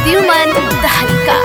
प्रद्युमन तहलका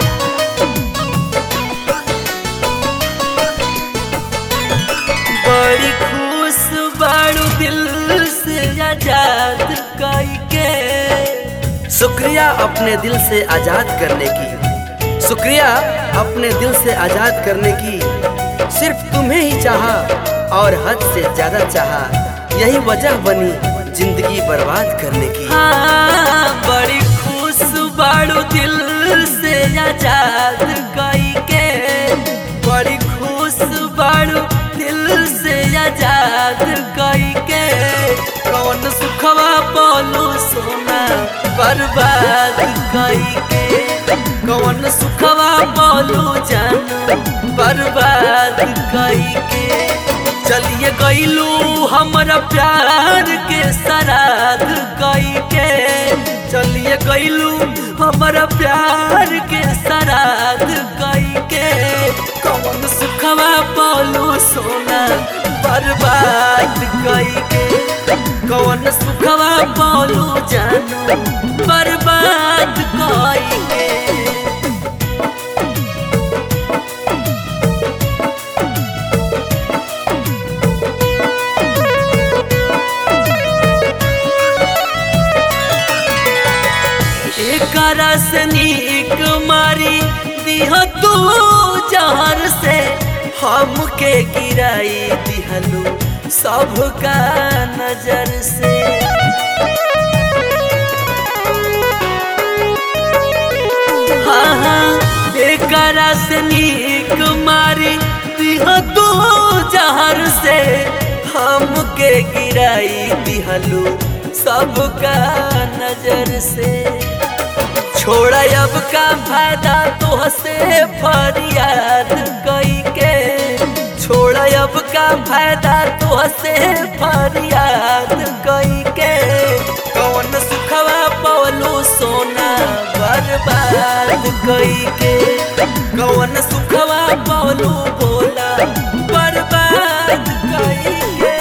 बड़ी खुश बाड़ू दिल से आजाद कई के शुक्रिया अपने दिल से आजाद करने की शुक्रिया अपने दिल से आजाद करने की सिर्फ तुम्हें ही चाहा और हद से ज्यादा चाहा यही वजह बनी जिंदगी बर्बाद करने की हाँ बड़ी खुश बाड़ू दिल से आजाद कई के बड़ी खुश बाड़ू दिल से आजाद कई के कौन सुखवा बोलू सोना बर्बाद कई के कौन सुखवा बोलू जान बर्बाद कई के चलिए गईलू हमरा प्यार के सराध कई के चलिए गईलू हमरा प्यार के सराध कई के कौन सुखवा बोलू सोना बर्बाद कई के कौन सुखवा बोलू जानू बर्बाद कई के एकरा से नीक मारी दिह तू जहर से हमके गिराई दिहलू सबका नजर से हाँ हाँ एकरा से नीक मारी दिह तू जहर से हमके गिराई दिहलू सबका नजर से छोड़ अब का फायदा तुहसे फरियाद कई के छोड़ अब का फायदा तुहसे फरियाद कई के कौन सुखवा पवलू सोना बर्बाद कई के कौन सुखवा पवलू बोला बर्बाद कई के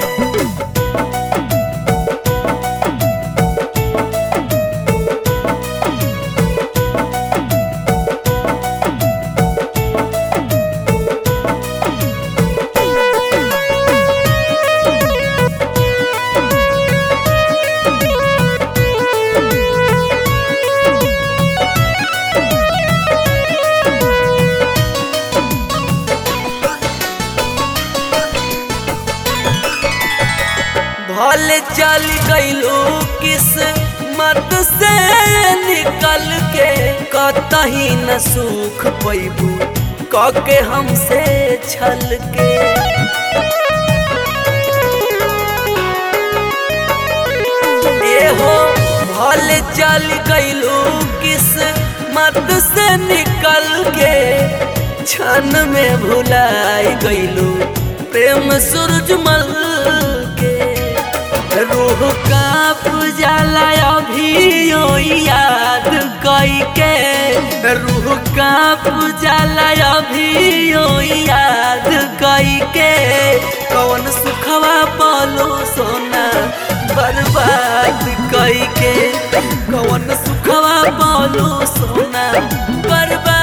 भले चल गईलू किस मत से निकल के कतही न सुख पैबू कके हमसे छल के ए हो भले चल गईलू किस मत से निकल के क्षण में भुलाई गईलू प्रेम सूरजमल के रूह काप जाला अभी याद कई के रूह काप जाला अभी याद कई के कौन सुखवा बोलो सोना बर्बाद कई के कौन सुखवा बोलो सोना बर्बाद